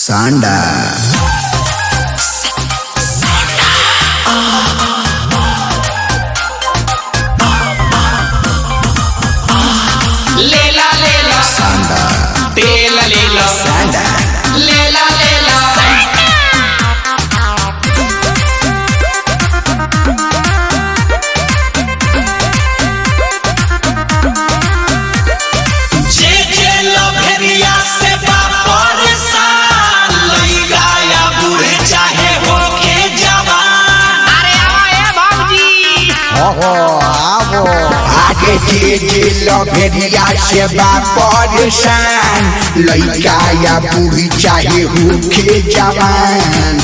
सांडा लेला लेला सांडा तेल लेला सांडा लेला लेला जे जे लभेरिया से बापर साल लइका या बूढ़े चाहे होके जवान अरे आवा ए बाबूजी ओहो आवो आगे जे जे लभेरिया से बा परेशान लइका या बूढ़ी चाहे होके जवान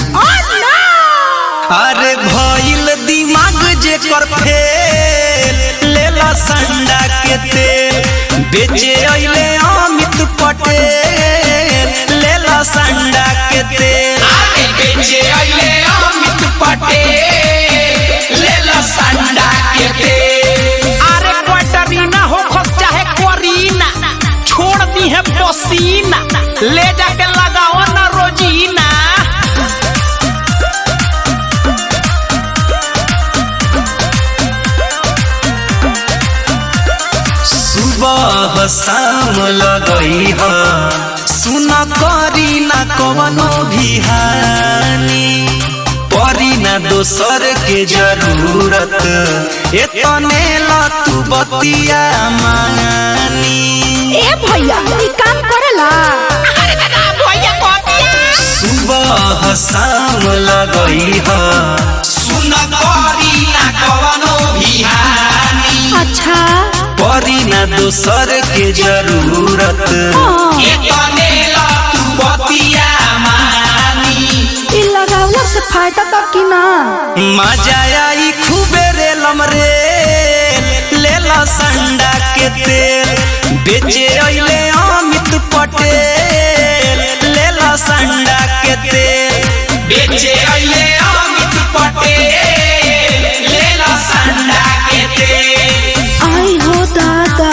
अरे भइल दिमाग जे कर फेल लेला संडा के तेल बेचे अइले अमित पटेल लेला संडा के तेल आगे बेचे अइले अमित पटेल लेला संडा के तेल अरे क्वार्टरीना हो खस चाहे क्वारीना छोड़ दी है पसीना ले जाके लगाओ ना रोजीना सुबह शाम लगई ह सुन करी ना कवनो भी हानि परी ना दोसर के जरूरत एतने ला तू बतिया मानी ए भैया ई काम करेला अरे दादा भैया कह दिया सुबह शाम लगई ह सुन करी ना कवनो भी हानि अच्छा परी ना दोसर के जरूरत हाँ। एतने ला तू बतिया मानी ई लगावला से फायदा तब की ना मजा आई खूबे रे लमरे लेला संडा के तेल बेचे अइले अमित पटेल लेला संडा के तेल बेचे अइले अमित पटेल लेला संडा के तेल आई हो दादा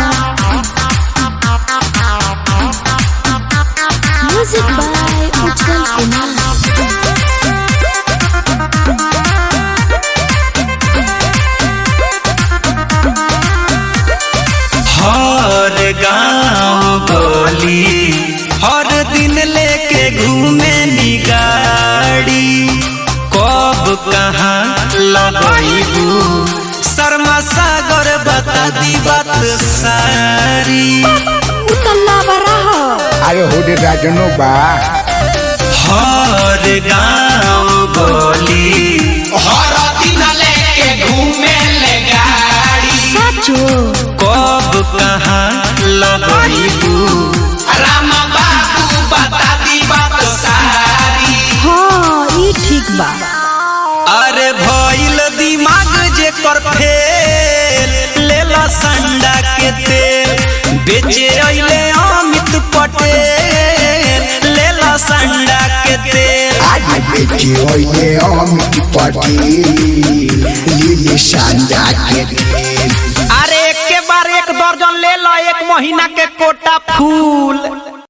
म्यूजिक बाय उज्जवल कुमार हर गांव गली हर दिन लेके घूमे नी गाड़ी कब कहाँ लगैबू शर्मा सागर बता दी बात सारी उतल्ला बरा हो अरे होडे राजनो बा हर गांव गली हर दिन लेके घूमे ले गाड़ी सचो कब कहाँ लगैबू रामा बाबू बता दी बात सारी हाँ ई ठीक बा अरे भइल दिमाग जे कर फेल लेला संडा के तेल बेचे अइले अमित पटेल लेला संडा के तेल आज बेचे होइए अमित पटेल लीले सांडा के तेल अरे एक के बार एक दर्जन ले लो एक महीना के कोटा फूल